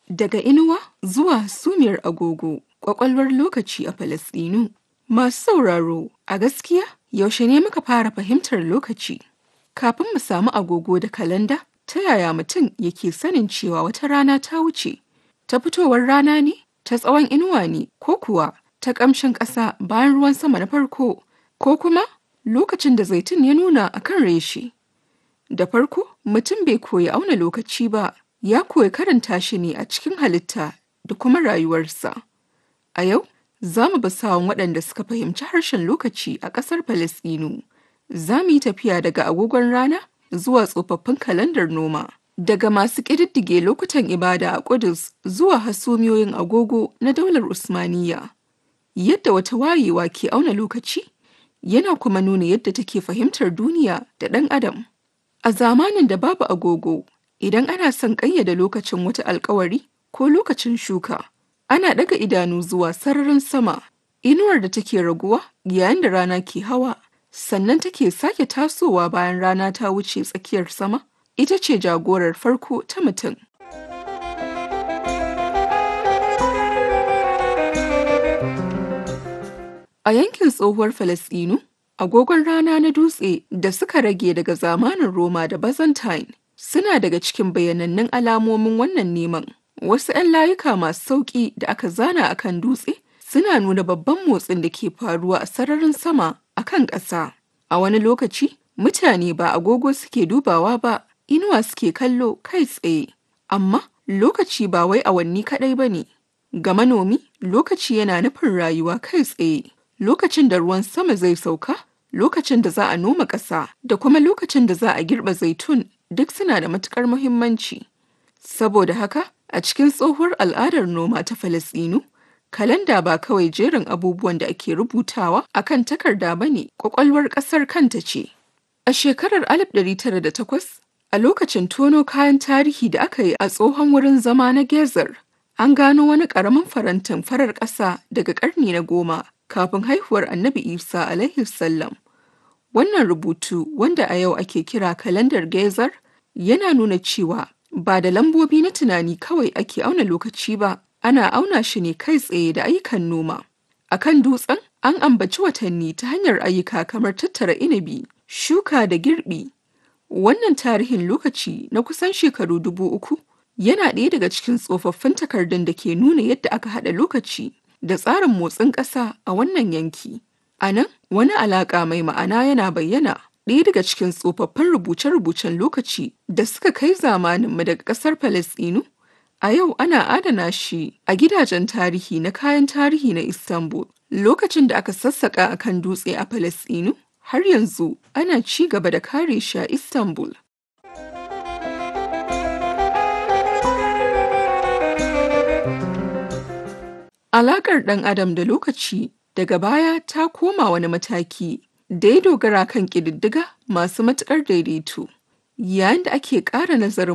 Daga inuwa zuwa hasumiyar agogo, ƙwaƙwalwar lokaci a Falasɗinu. Masu sauraro, a gaskiya yaushe ne muka fara fahimtar lokaci? Kafin mu samu agogo da kalanda, ta yaya mutum yake sanin cewa wata rana ta wuce? Ta fitowar rana ne? Ta tsawon inuwa ne? Ko kuwa ta ƙamshin ƙasa bayan ruwan sama na farko? Ko kuma lokacin da zaitun ya nuna a kan reshe? Da farko, mutum bai koyi auna lokaci ba, ya koyi karanta shi ne a cikin halitta da kuma rayuwarsa. A yau, za mu bi sawun waɗanda suka fahimci harshen lokaci a ƙasar Falasɗinu. Za mu yi tafiya daga agogon rana zuwa tsofaffin kalandar noma. Daga masu ƙididdige lokutan ibada a Ƙudus zuwa hasumiyoyin agogo na daular Usmaniyya. Yadda wata wayewa ke auna lokaci, yana kuma nuna yadda take fahimtar duniya da ɗan adam. A zamanin da babu agogo, idan ana son ƙayyade lokacin wata alkawari ko lokacin shuka, ana ɗaga idanu zuwa sararin sama, inuwar da take raguwa yayin da rana ke hawa, sannan take sake tasowa bayan rana ta wuce tsakiyar sama, ita ce jagorar farko ta mutum. A yankin tsohuwar Falasɗinu, agogon rana na dutse da suka rage daga zamanin Roma da Byzantine suna daga cikin bayanannun alamomin wannan neman. Wasu 'yan layuka masu sauƙi da aka zana a kan dutse suna nuna babban motsin da ke faruwa a sararin sama a kan ƙasa. A wani lokaci, mutane ba agogo suke dubawa ba, inuwa suke kallo kai tsaye. Amma lokaci ba wai awanni kaɗai ba ne. Ga manomi, lokaci yana nufin rayuwa kai tsaye. Lokacin da ruwan sama zai sauka, lokacin da za a noma ƙasa, da kuma lokacin da za a girbe zaitun duk suna da matuƙar muhimmanci. Saboda haka, a cikin tsohuwar al'adar noma ta Falasɗinu, kalanda ba kawai jerin abubuwan da ake rubutawa a kan takarda ba ne, ƙwaƙwalwar ƙasar kanta ce. A shekarar 1908, a lokacin tono kayan tarihi da aka yi a tsohon wurin zama na Gezer, an gano wani ƙaramin farantin farar ƙasa daga ƙarni na goma kafin haihuwar Annabi Isa alaihi sallam. Wannan rubutu wanda a yau ake kira kalandar Gezer yana nuna cewa ba da lambobi na tunani kawai ake auna lokaci ba, ana auna shi ne kai tsaye da ayyukan noma. A kan dutsen an ambaci watanni ta hanyar ayyuka kamar tattara inabi, shuka da girbi. Wannan tarihin lokaci na kusan shekaru dubu uku yana ɗaya daga cikin tsofaffin takardun da ke nuna yadda aka haɗa lokaci da tsarin motsin ƙasa a wannan yanki. A nan, wani alaƙa mai ma'ana yana bayyana ɗaya daga cikin tsofaffin rubuce-rubucen lokaci da suka kai zamaninmu daga ƙasar Falasɗinu. A yau ana adana shi a gidajen tarihi na kayan tarihi na Istanbul. Lokacin da aka sassaƙa a kan dutse a Falasɗinu, har yanzu ana ci gaba da kare shi a Istanbul. Alaƙar ɗan adam da lokaci daga baya ta koma wani mataki da ya dogara kan ƙididdiga masu matuƙar daidaito. Yayin da ake ƙara nazarin